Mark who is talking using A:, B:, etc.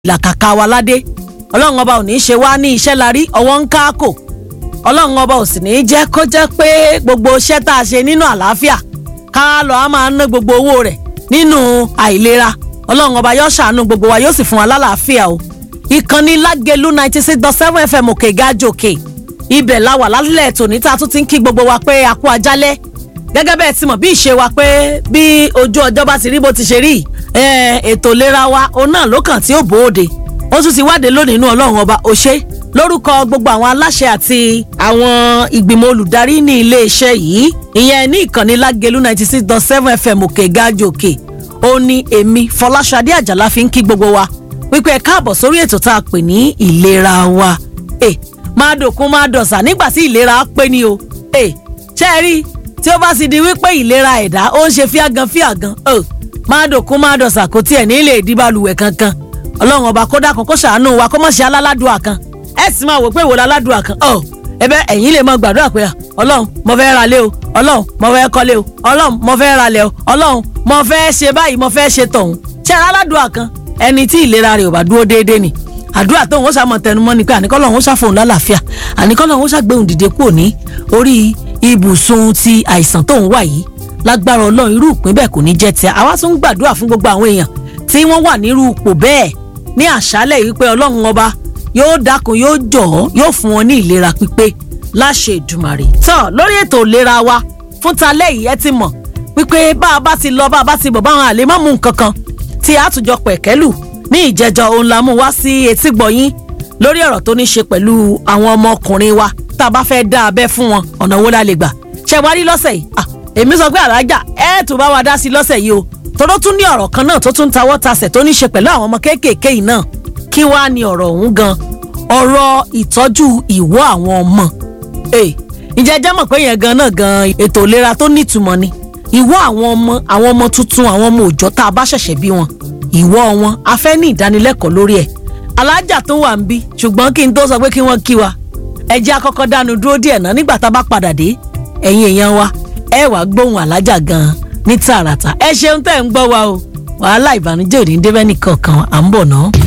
A: làkàkà wa ládé ọlọ́run ọba ò ní í ṣe wá ní iṣẹ́ la rí ọwọ́ ń káàkò ọlọ́run ọba ò sì ní í jẹ́ kó jẹ́ pé gbogbo iṣẹ́ tá a ṣe nínú àlàáfíà ká lọ á máa ná gbogbo owó rẹ̀ nínú àìlera ọlọ́run ọba yóò ṣàánú gbogbo wa yóò sì fún wa lálàáfíà o ìkànnì lágẹ̀lú ninety six dot seven fm òkè gájòkè ibẹ̀ la wà lálẹ́ tòní tá a tún ti ń kí gbogbo wa pé a kú ajálẹ́ gẹ́gẹ́ bẹ́ẹ̀ ti mọ̀ bí ìṣe wa pé bí ojú ọjọ́ bá ti rí bó ti ṣe rí ètò ìlera wa òun náà ló kàn tí ó bòóde ó tún ti wáde lónìí inú ọlọ́run ọba òṣè lórúkọ gbogbo àwọn aláṣẹ àti àwọn ìgbìmọ̀ olùdarí ní iléeṣẹ́ yìí ìyẹn ní ìkànnì lágẹ̀lú ninety six dot seven fm òkè gájòkè ó ní èmi fọláṣadé àjàlá fi ń kí gbogbo wa wípé ẹ káàbọ̀ sórí ètò tá a pè ní ìlera wa ẹ máa dòkun máa dọ̀sà nígbà tí ìlera pé ni o ẹ ṣe é rí tí ó bá sì di wípé ìlera ẹ̀dá ó ń ṣe fíàgàn fíàgàn ẹ máa dòkun máa dọ̀sà kò tiẹ̀ ní lè di balùwẹ̀ kankan ọlọ́run ọba kó dákun kó ṣàánú wa kó mọ̀ ṣe aláládùá kan ẹ sì máa wò pé ìwòlá aládùá kan ọ ẹbẹ ẹ̀yin lè mọ gbàdúrà pé ọlọ́run mo fẹ́ ra lé o ọlọ́run mo fẹ́ kọ́lé o ọlọ́run mo fẹ́ ra lẹ̀ o ọlọ́run mo fẹ́ ṣe báyìí mo fẹ́ ṣe tọ̀hún ṣe aláládùá kan ẹni tí ìlera rẹ̀ ò bá dúró déédéé ni àdúrà tóun ó ṣàmọ̀ tẹnumọ́ ni pé àníkọ́lọ́hún ó ṣàfòun lálàáfíà àníkọ́lọ́hún ó ṣàgbéhùn dìde kúrò ní orí ibùsùn ti àìsàn tóun wà yìí lágbára ọlọ́run irú ìpín bẹ́ẹ̀ kò ní jẹ́ tiẹ̀ àwa tún ń gbàdúrà fún gbogbo àwọn èèyàn tí wọ́n wà nírú ipò bẹ́ẹ̀ ní àṣálẹ̀ yìí pé ọlọ́run ọba yóò dákun yóò jọ̀ọ́ yóò fún wọn ní ìlera pípé láṣẹ ìdùmàrè. tọ́ lórí ètò ìlera wa fún talẹ́ yìí ẹ ti mọ̀ wípé bá a bá ti lọ bá a bá ti bọ̀ báwọn àlè má mú nǹkan kan tí a tún jọ pẹ̀kẹ́lù ní ìjẹjọ òun la mú wá sí etí gbọ̀yìn lórí ọ̀rọ̀ tó ní ṣe pẹ̀lú àwọn ọmọkùnrin wa tá a bá fẹ́ dá abẹ́ fún wọn ọ̀nà wo la lè gbà ṣe wá rí lọ́sẹ̀ yìí èmi sọ pé àlájà ẹ tún bá wa dá sí lọ́sẹ̀ yìí o tọ́dọ́ tún ní ọ̀rọ̀ kan náà tó tún tawọ́ tasẹ̀ tó ní ṣe pẹ̀lú àwọn ọmọ kéékèèké yìí náà kí wàá ní ọ̀rọ̀ ọ̀hún gan ọ̀rọ̀ ìtọ́jú ìwọ́ àwọn ọmọ ǹjẹ́ jẹ́ mọ̀ pé yẹn gan náà gan ètò ìlera tó nítumọ̀ ni ìwọ́ àwọn ọmọ àwọn ọmọ tuntun àwọn ọmọ òòjọ́ tá a bá ṣẹ̀ṣẹ̀ bí wọn ìwọ́ wọn a fẹ́ ní ìdánilẹ́kọ̀ọ́ lórí ẹ̀ alájà tó wà ń bí ṣùgbọ́n kí n tó sọ pé kí wọ́n kí wa ẹ jẹ́ àkọ́kọ́ dánu dúró díẹ̀ náà nígbà tá a bá padà dé ẹ̀yin èèyàn wa ẹ wàá gbóhùn alájà gan-an ní tààràtà ẹ ṣeun tẹ́ ń gbọ́ wa o wàhálà ìbànújẹ́ òní débẹ́ nìkan kan à ń bọ̀ náà.